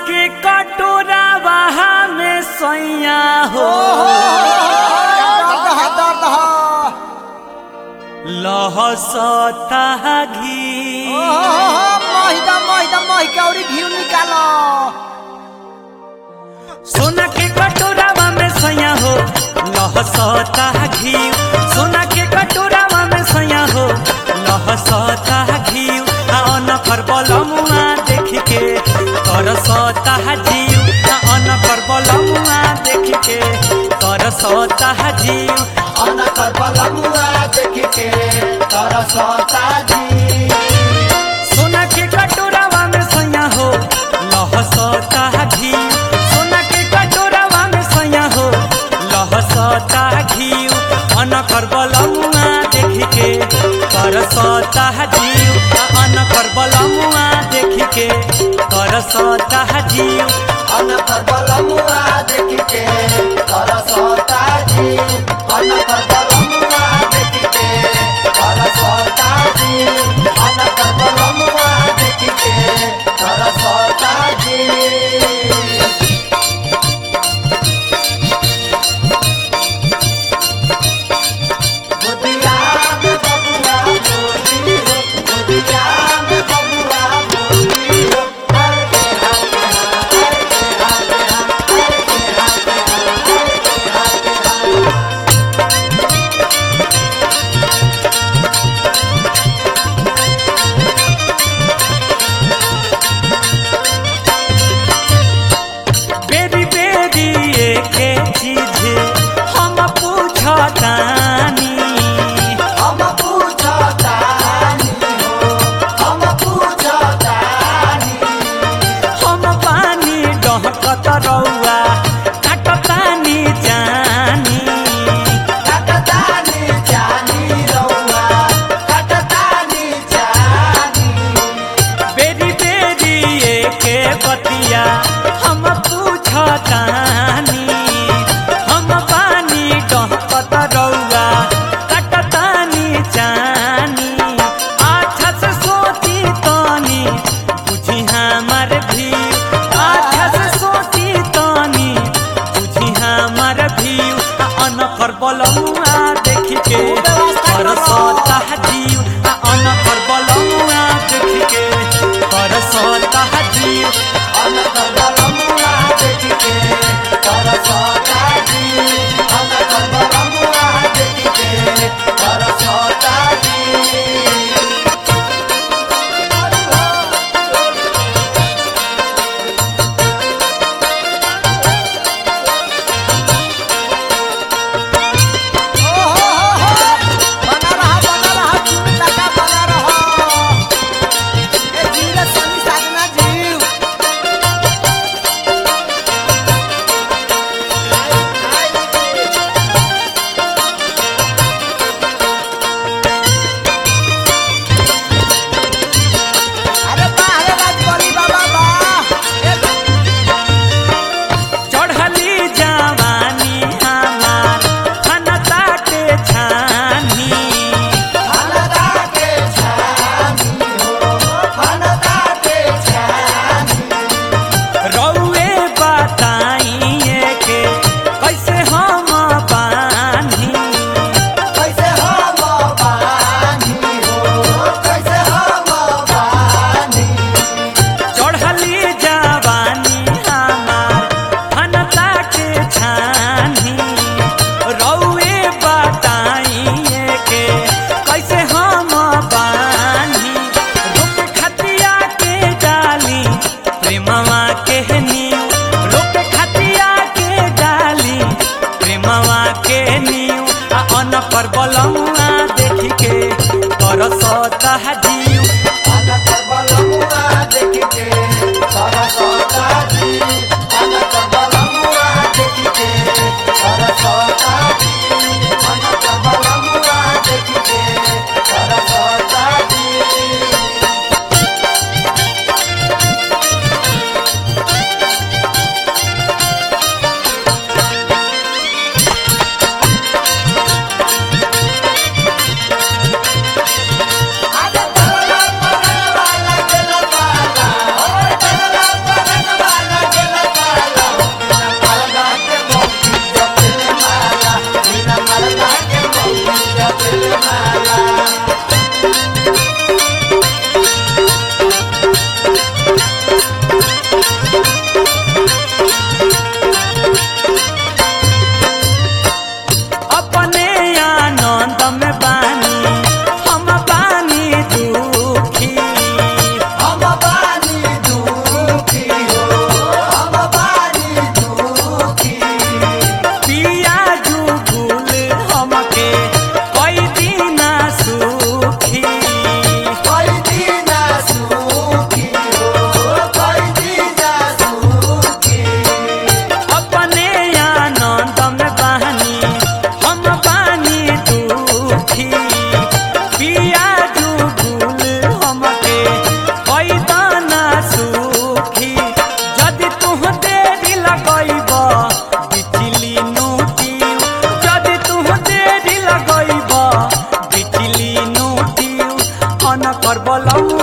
के कटोरा वहा में सैया हो दर्द ह दर्द ह लहसता घी महिदा महिदा मही के औरी घी निकाल सोना के कटोरावा में सैया हो लहसता घी सोना के कटोरावा में सैया हो लहसता घी अन पर बलमुआ देख के तरसता जीव अन पर बलमुआ देख के तरसता जीव अन कर बलमुआ देख के तरसता जी सोना के कटोरावा में सैया हो लहसता घी सोना के कटोरावा में सैया हो लहसता घी अन कर बलमुआ देख के करसता जीव अन कर बलमुआ देख के करसता जीव अन कर बलमुआ देख के तरसता जी अन कर बलमुआ देख के तरसता जी अन कर बलमुआ देख के तरसता जी बुधिया में बबुआ बोली हो बुधिया में बबुआ बोली हो हर के हाथ हर के हाथ हर के हाथ हर के हाथ बेरी बेरी एके चीज हम पूछतानी हम पूछतानी हो हम पूछतानी हम पानी डहकत रौआ काटतानी जानी कटतानी जानी रौआ कटतानी जानी बेरी बेरी एके बतिया हम पूछतानी हम पानी डहकत रौआ काटतानी जानी अच्छा से सोती तनी बुझी हमार भी अच्छा से सोती तनी बुझी हमार भी अन कर बलमुआ देख के करसता जीव अन कर बलमुआ देख के करसता जीव अन कर बलमुआ देख के तरसता जी अन कर बलमुआ देख के तरसता जी बना रहा बना रहा चूड़ी लगा बना रहा ए जीव सनी साजना जीव अरे वाह रे राजबली बाबा वाह ए चढ़ली जवानी हमार फनता के छानी फलदा के छानी हो फलदा के छानी रौए बताइए के कैसे हम बानी कैसे हम बानी हो कैसे हम बानी चढ़ली जवानी हमार फनता के छानी रौए बताइए के कैसे हम बानी रुक खतिया के डाली प्रेमवा के नीव रुक खतिया के डाली प्रेमवा के नीव आ अन पर बलमुआ देख के तरसता जीव अनकर बलमुआ देख के सरसता जी अनकर बलमुआ देख के सरसता जी अनकर बलमुआ देख के सरसता जी अरे अपने आनंद में बानी हम बानी दुखी हम बानी दुखी हो हम बानी दुखी पिया जुगुल हमके कई दिना सुखी कोई दीना सुखी हो कोई दीना सुखी अपने आनंद में बानी हम बानी दुखी पिया जुगुल हमके कई दाना सुखी जदि तुह देरी लगैब बिचली नूटी जदि तुह देरी लगैब बिचली नूटी अन कर बलौ